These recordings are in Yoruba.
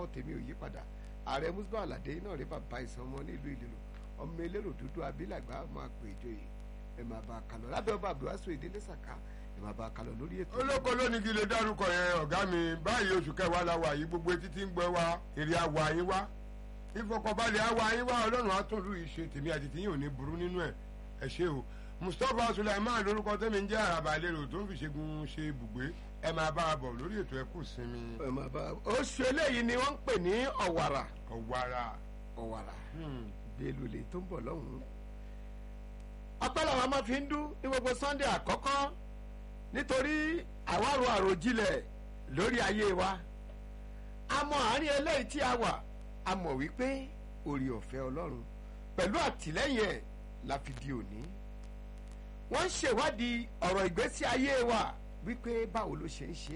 orúkọ tèmi ò yí padà ààrẹ musba alade náà rí bàbá ìsan ọmọ nílùú ìlérò ọmọ elérò dúdú abilàgbà máa pè ìjòyè ẹ máa bá a kálọ lábẹ́ ọba abdulwasu ìdílé sàká ẹ máa bá a kálọ lórí ètò. olóko lónìí kí lè dárúkọ yẹn ọ̀gá mi báyìí oṣù kẹwàá la wà yìí gbogbo etí tí ń gbọ́ wa èrè àwọ̀ àyín wá ìfọkànbalẹ̀ àwọ̀ àyín wá ọlọ́run àtúndú ìṣe tèmi àti tìyín ò ní burú nínú ẹ̀ ẹ ṣe o mustapha sulaiman lórúkọ tẹ́mi ń jẹ́ àràbà lérò tó ń fi ṣẹ́gun ṣe ibùgbé ẹ máa bá a bọ̀ lórí ètò ẹ̀kú sinmi ẹ máa bá a oṣù eléyìí ni wọ́n ń pè ní ọ̀wàrà ọ̀wàrà. ọ̀wàrà Hmm. bẹ́ẹ̀lú lè tó ń bọ̀ lọ́hùn-ún. ọpẹ́ làwọn máa fi ń dún ní gbogbo sunday àkọ́kọ́ nítorí àwárò àròjinlẹ̀ lórí ayé wa a mọ àárín eléyìí tí a wà a mọ̀ wípé orí ọ̀fẹ́ ọlọ́run pẹ̀lú àtìlẹ́yìn ẹ̀ la fi di òní wọ́n ń ṣèwádìí ọ̀rọ̀ ìgbésí ayé wa wípé báwo ló ṣe ń ṣe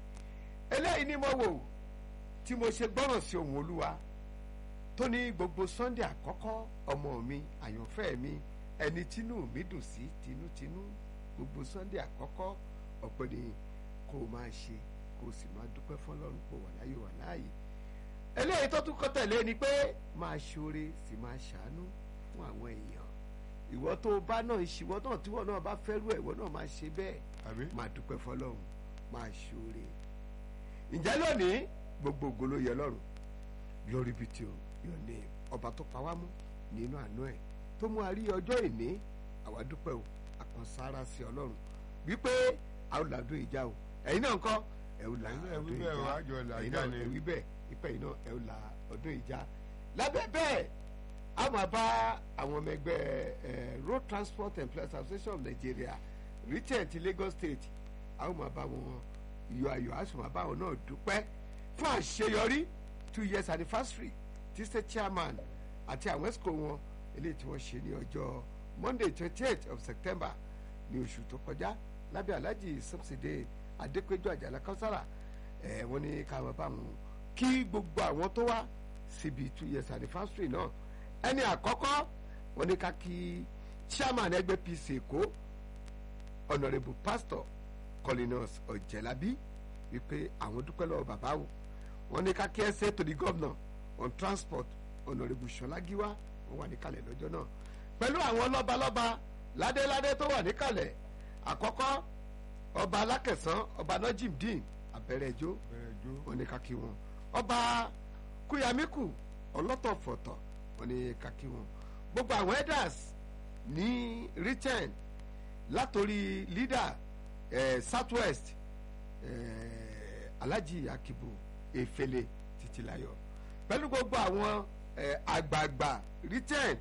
eléyìí ni mo wò tí mo ṣe gbọ́ràn sí ohun olúwa tó ní gbogbo sunday àkọ́kọ́ ọmọ mi àyànfẹ́ mi ẹni tínú mi dùn sí tinútinú gbogbo sunday àkọ́kọ́ ọ̀pẹ ni kó o máa ṣe kó o sì máa dúpẹ́ fọlọ́run pò wà láyé wà láàyè eléyìí tó tún kọ́ tẹ̀lé ni pé máa ṣoore sì máa ṣàánú fún àwọn èèyàn ìwọ tó o bá náà ìṣìwọ náà tíwọ náà bá fẹ́rù ẹ̀ ìwọ náà máa ṣe bẹ́ẹ̀ àbí máa dúpẹ́ fọlọ́run máa ṣoore ǹjẹ́ lónìí gbogbo ògo ló yẹ lọ́run glory be to your name ọba tó pa wá mú nínú àánú ẹ̀ tó mú a rí ọjọ́ ìní àwa dúpẹ́ o àkànṣára sí ọlọ́run wípé a ó làdún ìjà o ẹ̀yin náà ńkọ́ ẹ ó là Ẹ̀yin náà ọdún wí bẹ́ẹ̀ o, ìjà àjọ là ẹ̀yin ìjà náà ni. ẹ wí bẹ́ẹ̀ ìpẹ́ yìí náà ẹ ó là ọdún ìjà lábẹ́ bẹ́ẹ̀ a máa bá àwọn ọmọ ẹgbẹ́ ẹ, road transport employees association of nigeria retail ti lagos state a ó máa bá wọn yọ ayọ̀ a sì máa bá wọn náà dúpẹ́ fún àṣeyọrí two years anniversary ti state chairman àti àwọn esco wọn eléyìí tí wọ́n ṣe ní ọjọ́ monday twenty eight of september ní oṣù tó kọjá lábẹ́ alhaji subsidy adépéjú àjàlá káwùsára ẹ̀ wọ́n ní ká máa bá wọn kí gbogbo àwọn tó wá síbi two years anniversary náà ẹni àkọ́kọ́ wọ́n ní ká kí chairman ẹgbẹ́ pc èkó honourable pastor colinus ọ̀jẹ̀lábí wípé àwọn dúpẹ́ lọ́wọ́ bàbá o wọ́n ní ká kí ẹ ṣe to the governor on transport honourable ṣọlágíwá wọ́n wà níkàlẹ̀ lọ́jọ́ náà pẹ̀lú àwọn lọ́balọ́ba ládéládé tó wà níkàlẹ̀ àkọ́kọ́ ọba alákẹ̀sán ọba najimdeen abẹ́rẹ́jọ́ bẹ̀rẹ̀ jó wọ́n ní ká kí wọn ọba kúyàmíkù ọlọ́tọ̀fọ̀tọ̀ wọ́n ní ká kí wọn gbogbo àwọn elders ní return látòrí leader eh, southwest eh, alhaji akibu efele titilayo pẹ̀lú gbogbo àwọn eh, àgbààgbà return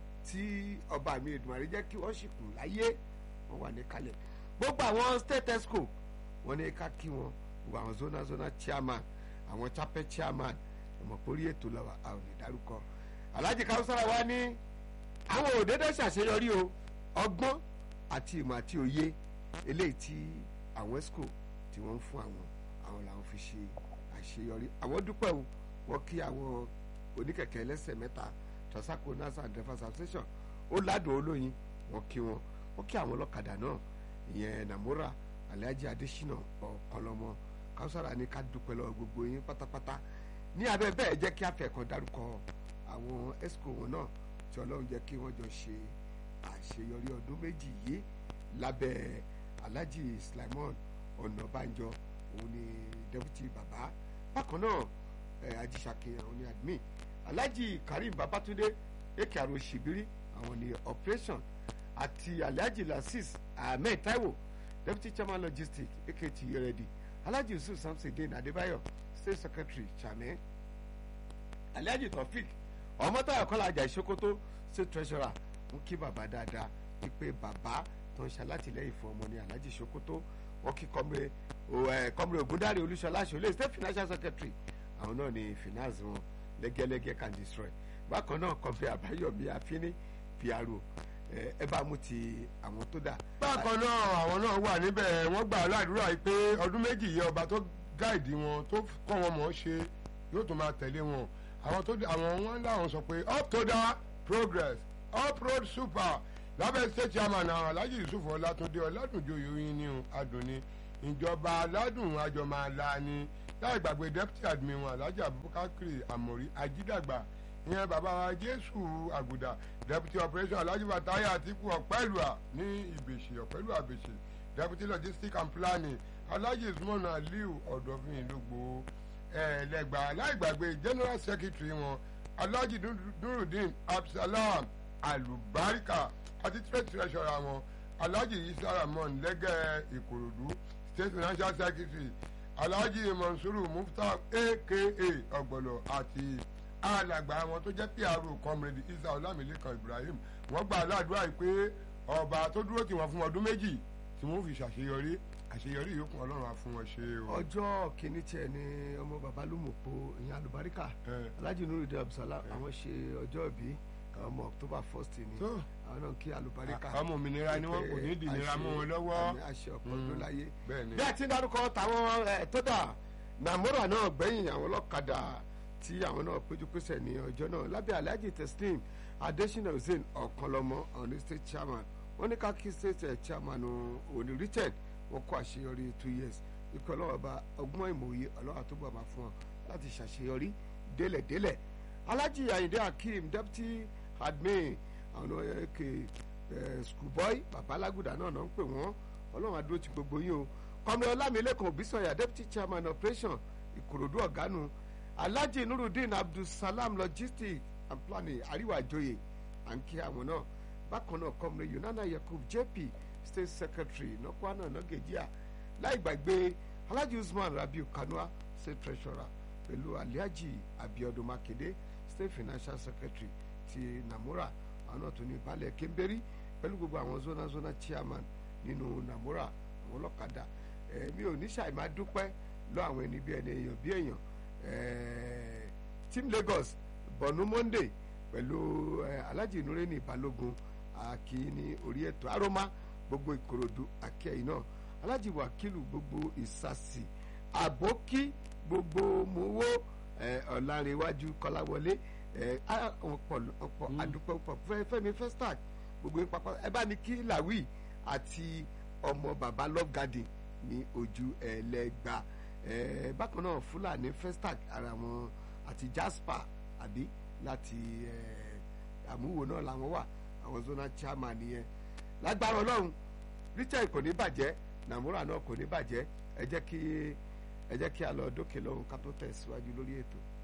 tí ọba mi Èdùmàrè jẹ́ kí wọ́n sì kù láyé wọ́n wà ní kalẹ̀ gbogbo àwọn state esco wọ́n ní ká kí wọn gbogbo àwọn zona zona chairman àwọn chapel chairman ọmọkórí ètò lọ́wọ́ a ò lè dárúkọ alhaji kawusara wa ní àwọn òdédé ṣàṣeyọrí o ọgbọ́n àti ìmọ̀ àti òye eléyìí tí àwọn esco tí wọ́n ń fún àwọn àwọn làwọn fi ṣe àṣeyọrí àwọn dúpẹ́ o wọ́n kí àwọn oníkẹ̀kẹ́ ẹlẹ́sẹ̀ mẹ́ta tọ́sákò nasa and drivers association ó ládùn olóyin wọ́n kí wọn wọ́n kí àwọn ọlọ́kadà náà ìyẹn namora alhaji adesina ọ̀kọlọmọ káwùsára ní ká dúpẹ́ lọ́wọ́ gbogbo yín pátápátá ní abẹ́ bẹ́ẹ̀ jẹ́ kí afẹ́kan dárúkọ àwọn esco wọn náà tí ọlọ́run jẹ́ kí wọ́n jọ ṣe àṣeyọrí ọdún méjì yìí lábẹ́ alhaji slimon ọ̀nàbànjọ òun ni deputy baba bákan náà ẹ̀ ajísàkè àwọn ni admin alhaji karim babatunde eke aro shibiri àwọn ni operation àti alhaji lasis ahmed taiwo deputy chairman logistics akt yeredi alhaji yusuf samson adébáyọ̀ state secretary chairman alhaji taofik ọmọtayọ kọlá ajá ìṣókótó state treasurer ń kí bàbá dáadáa wípé bàbá tó ń ṣalátìlẹ́yìn fún ọmọ ní alhaji ìṣókótó wọn kí kọmre kọmre ògúndáre olúṣọlá ṣọlẹ state financial secretary àwọn náà ní finance wọn lẹ́gẹ́lẹ́gẹ́ can destroy bákan náà kọfí àbáyọ̀mí àfínní pro ẹ bá mú ti àwọn tó dà. bákan náà àwọn náà wà níbẹ̀ wọ́n gbà á ládùúrà yìí pé ọdún méjì yẹ ọba tó gáìdì wọn tó kọ́ wọn mọ̀ ọ́ ṣe yóò tún máa tẹ̀lé wọn àwọn tó àwọn wọn láwọn sọ pé up to the progress up road super lábẹ́ state chairman àwọn alhaji yusuf ọlátúndé ọládùnjoyè oyin ní adùn ni ìjọba aládùn àjọmọ̀lá ni láì gbàgbé deputy admin wọn alhaji abubakar amori ajídàgbà ìyẹn bàbá wa jésù àgùdà deputy operation alhaji bataya atiku ọ̀pẹ́lùà ní ìbèṣe ọ̀pẹ́lùà bèṣe deputy logistics and planning alhaji usman aliu ọ̀dọ̀fin lógbó ẹ̀ẹ́dẹ́gbà láì gbàgbé general secretary wọn alhaji nurudeen absalam alubarika àti trade treasurer wọn alhaji isa ramon lẹ́gẹ̀ ìkòròdú state financial secretary alhaji monsuru mufta aka ọgbọlọ àti alàgbà wọn tó jẹ́ pro comrade isa olamilekan ibrahim wọ́n gba aládùúrà yìí pé ọba tó dúró tì wọ́n fún ọdún méjì tí wọ́n fi ṣàṣeyọrí àṣeyọrí yòókù ọlọ́run á fún wọn ṣe o. ọjọ́ kìíní tiẹ̀ ni ọmọ bàbá lùmọ̀pọ̀ ìyẹn alùbáríkà Eh. alhaji nurudin abdulsalam àwọn ṣe ọjọ́ ìbí ọmọ october first ni tó àwọn náà kí alùbáríkà ọmọ òmìnira ni wọn kò ní dìnira mọ́ wọn lọ́wọ́. àmì àṣẹ ọ̀pọ̀ ọdún láyé bẹ́ẹ̀ ni bí a ti ń darúkọ táwọn ẹ, tó dà nàmúrà náà gbẹ̀yìn àwọn ọlọ́kadà tí àwọn náà péjú pésẹ̀ ní ọjọ́ náà lábẹ́ alhaji teslim adesina hussein ọ̀kanlọ́mọ ọ̀ní state chairman wọ́n ní kákí state eh, chairman òní richard wọ́n kó àṣeyọrí two years ikú ọlọ́wọ́ bá ọgbọ́n ìmòye ọlọ́wọ́ tó bọ̀ máa fún wọn láti ṣàṣeyọrí délẹ̀délẹ̀ alhaji ayinde hakeem deputy admin àwọn ẹ̀kẹ́ schoolboy babalaguda náà náà ń pè wọ́n ọlọ́run adúró ti gbogbo yín o kọ́mi ọlámilẹ́kan òbísọ̀yà deputy chairman operation ìkòròdú ọ̀gánu alhaji nurudeen abdulsalam logistics and planning àríwá àjòyè à ń kí àwọn náà bákan náà kọ́mi yunana yakub jp state secretary nọ́kwánà nọ́gẹ̀díà láì gbàgbé alhaji usman rabiu kanua state treasurer pẹ̀lú alhaji abiodun makinde state financial secretary ti namura àwọn náà tún ní balẹ̀ kéńbérí pẹ̀lú gbogbo àwọn zona zona chairman nínú namura àwọn ọlọ́kadà ẹ̀ mi ò ní ṣàì máa dúpẹ́ lọ àwọn ẹni bí ẹni èèyàn bí èèyàn ẹ̀ team lagos bọ̀nú monday pẹ̀lú ẹ̀ alhaji nureni balógun akíní orí ètò aroma gbogbo ìkòròdú akẹ́yìn náà alhaji wakilu gbogbo ìsàsì àbókí gbogbo mowó ẹ̀ ọ̀làrẹ̀wájú kọ́láwọlé ẹ̀ ọ̀pọ̀ ọ̀pọ̀ àdúpẹ́ pọ̀ Fẹ́- fẹ́mi festac gbogbo yín pápá ẹ bá ní kí làwí àti ọmọ baba love garden ní ojú ẹlẹgba ẹ bákan náà fúlàní festac ara wọn àti jasper àbí láti ẹ àmúwò náà làwọn wà àwọn zona chairman nìyẹn lágbára ọlọ́run richard kò ní bàjẹ́ nàmúrà náà kò ní bàjẹ́ ẹ jẹ́ kí ẹ jẹ́ kí a lọ dókè lọ́hùn ká tó tẹ̀síwájú lórí ètò.